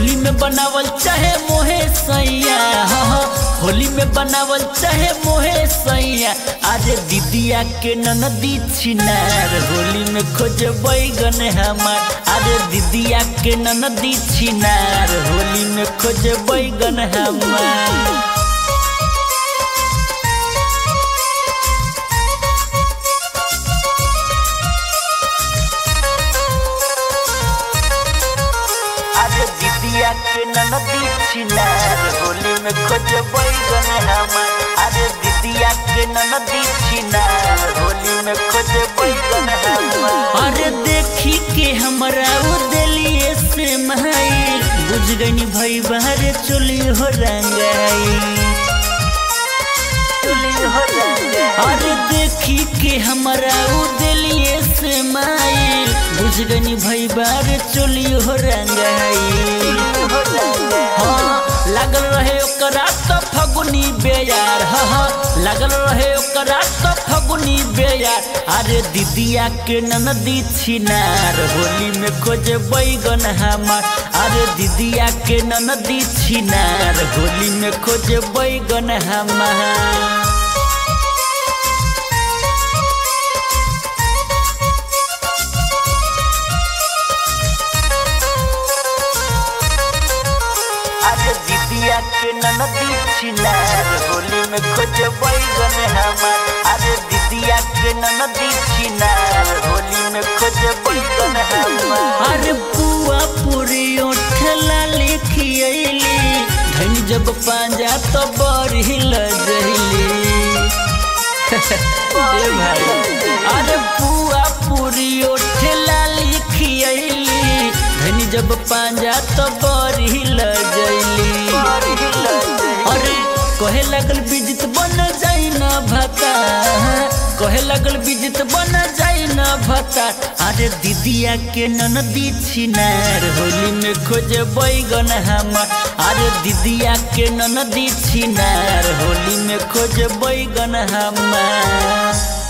होली में बनावल चाहे मोहे सैया हाँ, हाँ, होली में बनावल चाहे मोहे सैया अरे दीदिया के ननदी छिनार होली में खोज बैगन हमार अरे दीदिया के ननदी छिनार होली में खोज बैगन हमार अरे दीदिया के ननदी छिनार होली में खोज बैगन हमार अरे दीदिया के ननदी छिनार होली में खोज बैगन हमार अरे देखी के हमरा वो दिलिए से माई बुझ गई भाई बाहर चोली हो रंगाई चोली हो रंगाई अरे देखी के हमरा वो दिलिए से माई बुझ गई भाई बाहर चोली हो रंगाई हाँ लागल रहे ओकरा तो फगुनी बेयार हाँ हाँ लागल रहे ओकरा तो फगुनी बेयार अरे दीदिया के ननदी छिनार होली में खोज बैगन हमार अरे दीदिया के ननदी छिनार होली में खोज बैगन हमार अरे दीदिया के ननदी छिनार होली में खोज बैगन हमार अरे दीदिया के ननदी छिनार होली में खोज बैगन हमार अरे बुआ पूरी ओठला लिखियली धन जब पांजा तो बड़ी लजली ए भाई अरे बुआ पूरी ओठला लिखियली धनी जब पांजा तो बड़ी लजली अरे कहे लगल बिजित बन जाई ना भता कहे लगल बिजित बन जाई ना भता अरे दीदिया के ननदी छिनार होली में खोज बैगन हमार अरे दीदिया के ननदी छिनार होली में खोज बैगन हमार